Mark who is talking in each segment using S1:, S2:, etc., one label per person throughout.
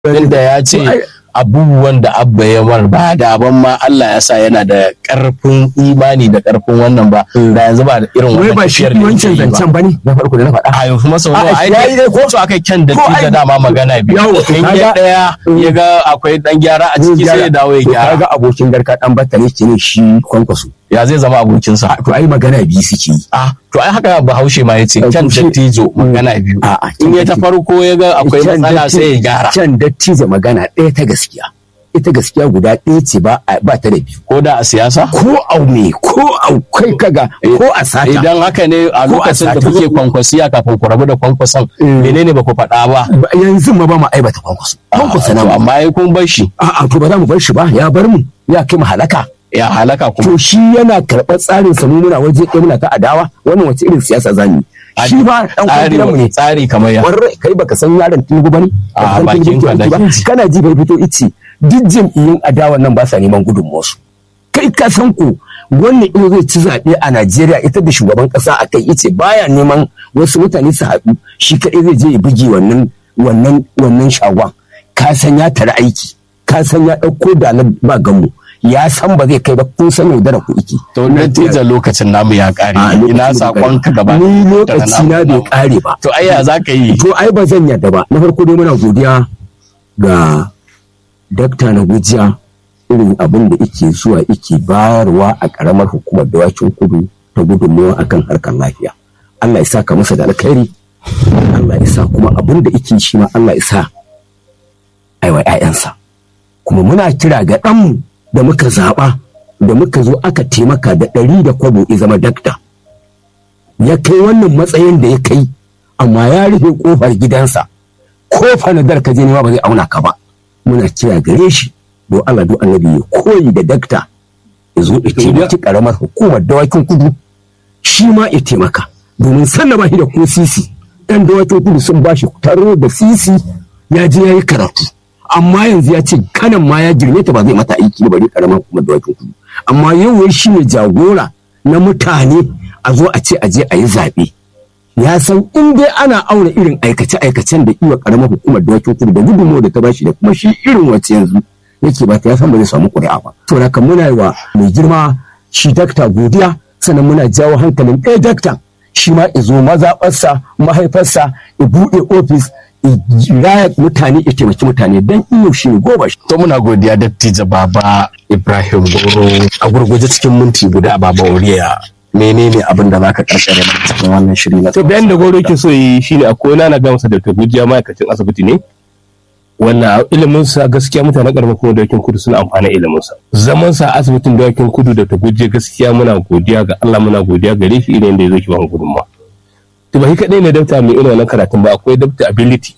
S1: inda ya ce abubuwan da abba ya mar ba da ban ma Allah ya sa yana da karfin imani da karfin wannan ba da yanzu ba da irin
S2: wai
S1: wannan
S2: ba shi
S1: tafiyar da
S2: wancan
S1: yake yi ba.
S2: zancen bane na farko da na faɗa
S1: a yau kuma sau nawa
S2: A'a,
S1: ai
S2: yayi dai ko-
S1: ko aka kyan da
S2: ko
S1: da
S2: ai-
S1: dama magana biyu
S2: Yawo, to
S1: in ya
S2: kaga-
S1: daya ya ga akwai dan gyara a ciki sai ya dawo ya
S2: To
S1: gyara
S2: kaga abokin garka dan batta ne ke ne shi kwankwaso
S1: ya zai zama abokinsa
S2: to ai magana biyu suke yi
S1: ah to ai haka bahaushe ma yace kyan
S2: Bahaushe-
S1: dattijo magana biyu
S2: A'a,
S1: in ya ta farko ya ga akwai
S2: Can
S1: matsala
S2: datti-
S1: sai ya gyara
S2: can dattijo magana ɗaya ta gaskiya ita gaskiya guda ɗaya ce ba a- ba ta da biyu
S1: ko da a siyasa
S2: ko au me ko au kai kaga ko a sata
S1: idan haka ne a
S2: Ko a
S1: lokacin da
S2: sata.
S1: kuke kwankwasiya kafin ku rabu da kwankwason
S2: Mm.
S1: menene ba ku faɗa ba
S2: Ba- yanzu ma ba mu aibata kwankwaso kwankwaso na
S1: To,
S2: mu
S1: amma ai kun bar shi
S2: a'a to ba za mu bar shi ba ya bar mu ya kai mu halaka
S1: ya halaka kuma
S2: to shi yana karɓar tsarin sa mu muna waje ɗaya muna ta adawa wannan wace irin siyasa zamu yi shi ba dan
S1: tsari
S2: kwangilan mu ne
S1: tsari kamar ya
S2: warre kai baka san yaron tinubu bane
S1: A,
S2: Baka san
S1: bakin
S2: Tinubu
S1: ka da
S2: ke aiki ba?
S1: kinji.
S2: kana ji bai fito ice duk jam'iyyun adawa nan ba sa neman gudunmuwarsu kai ka san ku wannan in zai ci zaɓe a Najeriya ita da shugaban ƙasa a kai ice baya neman wasu mutane su haɗu shi kaɗai zai je ya buge wannan wannan wannan shagon ka san ya tara aiki ka san ya ɗauko da ba gamu ya san ba zai kai ba kun san yaudara ku iki
S1: to natijar lokacin namu ya kare
S2: A, lokacin
S1: ina
S2: bai
S1: sakon ka gaba
S2: ni
S1: da
S2: lokaci na bai kare ba
S1: to ai ya za ka yi
S2: to ai ba zan yarda ba na farko dai muna godiya ga dakta na gujiya irin abin da ike zuwa ike bayarwa a karamar hukumar dawakin kudu ta gudunmawa akan harkar lafiya Allah ya sa ka masa da alkhairi Allah ya sa kuma abin da ike shi ma Allah ya sa aiwa 'ya'yansa kuma muna kira ga ɗanmu da muka zaɓa da muka zo aka taimaka da ɗari da kwabo ya zama dakta ya kai wannan matsayin da ya kai amma ya rufe kofar gidansa ko fanadar ka je nema ba zai auna ka ba muna kira gare shi don Allah don annabi ya koyi da dakta ya zo ya taimaki karamar hukumar dawakin kudu shi ma ya taimaka domin sannan ba shi da ko sisi ɗan dawakin kudu sun ba shi taro da sisi ya je ya yi karatu amma yanzu ya ce kanan ma ya girme ta ba zai mata aiki ba bari karamar hukumar dawakin kudu amma yau shi ne jagora na mutane a zo a ce a je a yi zaɓe ya san in dai ana auna irin aikace-aikacen da iwa karamar hukumar dawakin kudu da gudunmawar da ta bashi da kuma shi irin wacce yanzu yake ba ta ya san ba zai samu ƙuri'a ba to haka muna yi wa mai girma shi dakta godiya sannan muna jawo hankalin ɗaya dakta shi ma izo mazaɓarsa mahaifarsa ya buɗe ofis ya raya mutane ya taimaki mutane don iyo shi ne goma shi
S1: to muna godiya dattijo baba Ibrahim Goro a gurguje cikin minti guda baba Oriya menene abin da zaka karkare mana cikin wannan shiri na
S3: to bayan da goro yake so yi shine akwai na na gamsa da ta gujiya ma'aikacin asibiti ne wannan ilimin sa gaskiya mutanen karamar kuma dawakin kudu suna amfana ilimin sa zaman sa a asibitin dawakin kudu da ta gujiya gaskiya muna godiya ga Allah muna godiya gare shi idan da ya zo ki ba mu gudunmawa to ba shi kadai ne dabta mai irin wannan karatun ba akwai dabta ability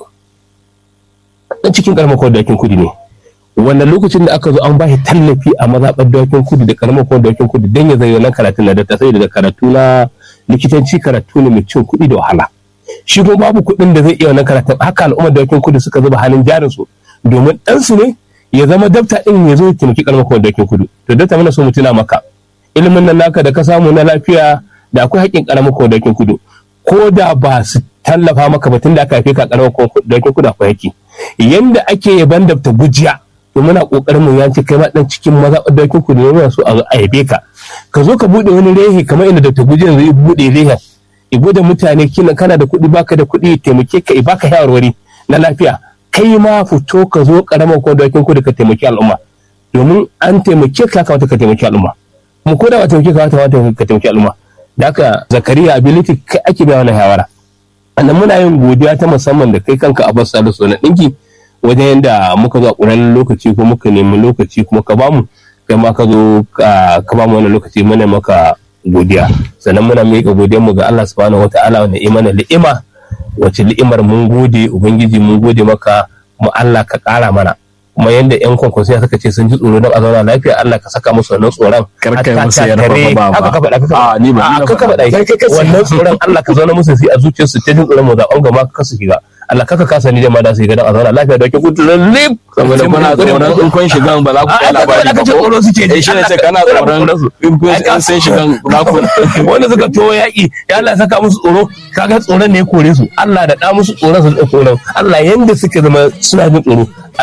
S3: dan cikin karamar kuma dawakin kudu ne wannan lokacin da aka zo an ba shi tallafi a mazaɓar dawakin kudu da karamar kuma dawakin kudu don ya zai wannan karatun na dabta sai daga karatu na likitanci karatu ne mai cin kuɗi da wahala shi kuma babu kuɗin da zai iya wannan karatun haka al'ummar dawakin kudu suka zuba hannun jarin su domin ɗansu ne ya zama dabta ɗin ya zo ya taimaki karamar kuma dawakin kudu to dabta muna so mu tuna maka ilimin nan naka da ka samu na lafiya da akwai haƙƙin karamar kuma dawakin kudu ko da ba su tallafa maka ba tun da aka haife ka karamar kuma dawakin kudu akwai haƙƙi yanda ake yaban dabta gujiya to muna kokarin mu yanci kai ma dan cikin maza dawakin kudu ne muna so a yabe ka ka zo ka bude wani rehe kamar inda dabta gujiya yanzu ya bude rehen ibo da mutane kina kana da kuɗi baka da kuɗi taimake ka baka shawarwari na lafiya kai ma fito ka zo karamar ko dawakin kudu ka taimaki al'umma domin an taimake ka kamata ka taimaki al'umma kuma ko da ba taimake ka kamata ka taimaki al'umma da haka zakariya ability kai ake bayan wannan shawara annan muna yin godiya ta musamman da kai kanka a basu salisu na ɗinki wajen yadda muka zo a ƙuran lokaci ko muka nemi lokaci kuma ka bamu kai ma ka zo ka bamu wannan lokaci muna maka godiya sannan muna miƙa godiyarmu ga Allah subhanahu wataala wanda imana li'ima wace li'imar mun gode ubangiji mun gode maka mu Allah ka ƙara mana kuma yanda yan kwankwasiya suka ce sun ji tsoro don a zauna lafiya Allah ka saka musu wannan tsoron
S1: karkai
S3: hatta
S1: musu ya
S3: takare-
S1: rafa ba
S3: haka ka faɗa ka
S1: a ni ba
S3: a ka faɗa wannan tsoron Allah ka zauna musu sai a zuciyarsu ta jin tsoron mu zaɓen gaba ka su shiga Allah kaka kasa ni jama'a da su shiga don a zauna lafiya da ke kudu lallib
S1: saboda kuna tsoron in kun shigan ba za ku kai labari ba
S3: aka ce
S1: ko
S3: tsoro suke ji
S1: eh shi ne sai kana tsoron in kun in sun shigan za ku
S3: wanda suka to yaƙi ya Allah saka musu tsoro kaga tsoron ne ya kore su Allah da ɗa musu tsoron su da tsoron Allah yanda suka zama suna jin tsoro